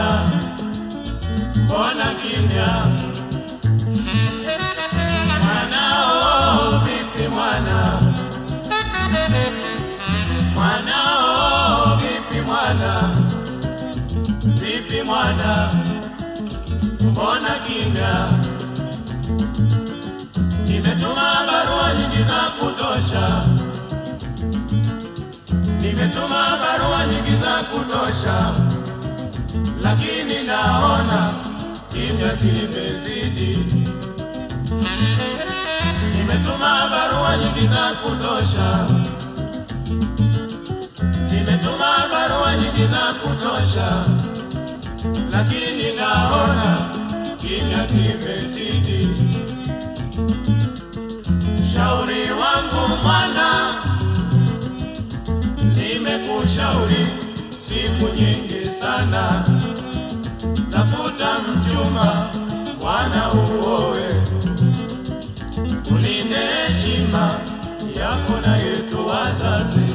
mbona kimya? Mwanao vipi mwana? Mwanao vipi mwana? Vipi mwana? Mbona kimya? Nimetuma barua nyingi za kutosha, nimetuma barua nyingi za kutosha, lakini naona kimya kimezidi. Nimetuma barua nyingi za kutosha, nimetuma barua nyingi za kutosha, lakini naona kimya kimezidi. Shauri wangu mwana, nimekushauri siku nyingi sana, tafuta mchumba mwana uowe, ulinde heshima yako na yetu wazazi.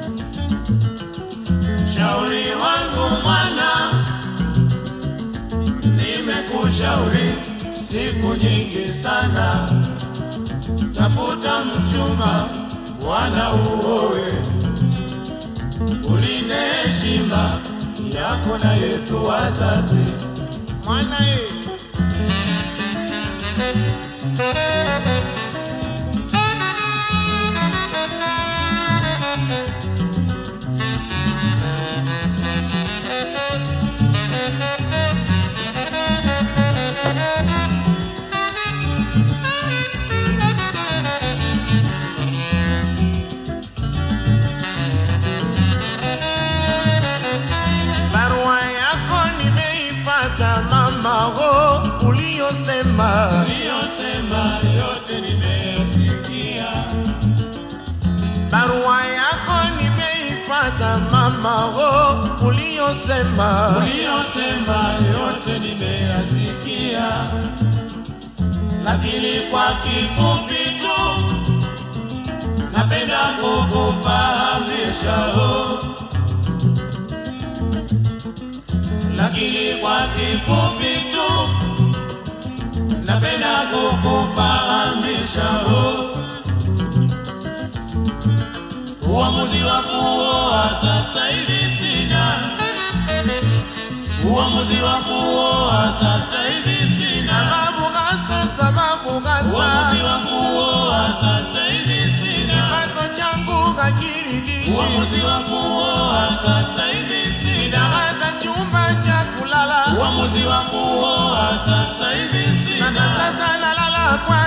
Shauri wangu mwana, nimekushauri siku nyingi sana tafuta mchumba mwana uowe, ulinde heshima yako na yetu wazazi. Mwana ye. Barua yako nimeipata mama, ho uliyosema Uliyosema yote nimeyasikia, barua yako nimeipata mama, ho uliyosema uliyosema yote nimeyasikia, lakini kwa kifupi tu napenda kukufahamisha oh. lakini kwa kifupi tu napenda kukufahamisha oh. Uamuzi wa kuoa sasa hivi sina, uamuzi wa kuoa sasa hivi sina, sababu hasa, sababu uamuzi hasa wa kuoa sasa hivi sina, kipato changu hakiridhishi, uamuzi wa kuoa sasa hivi sina sina, hata chumba cha kulala, uamuzi wa kuoa sasa hivi mana sina. sasa nalala kwa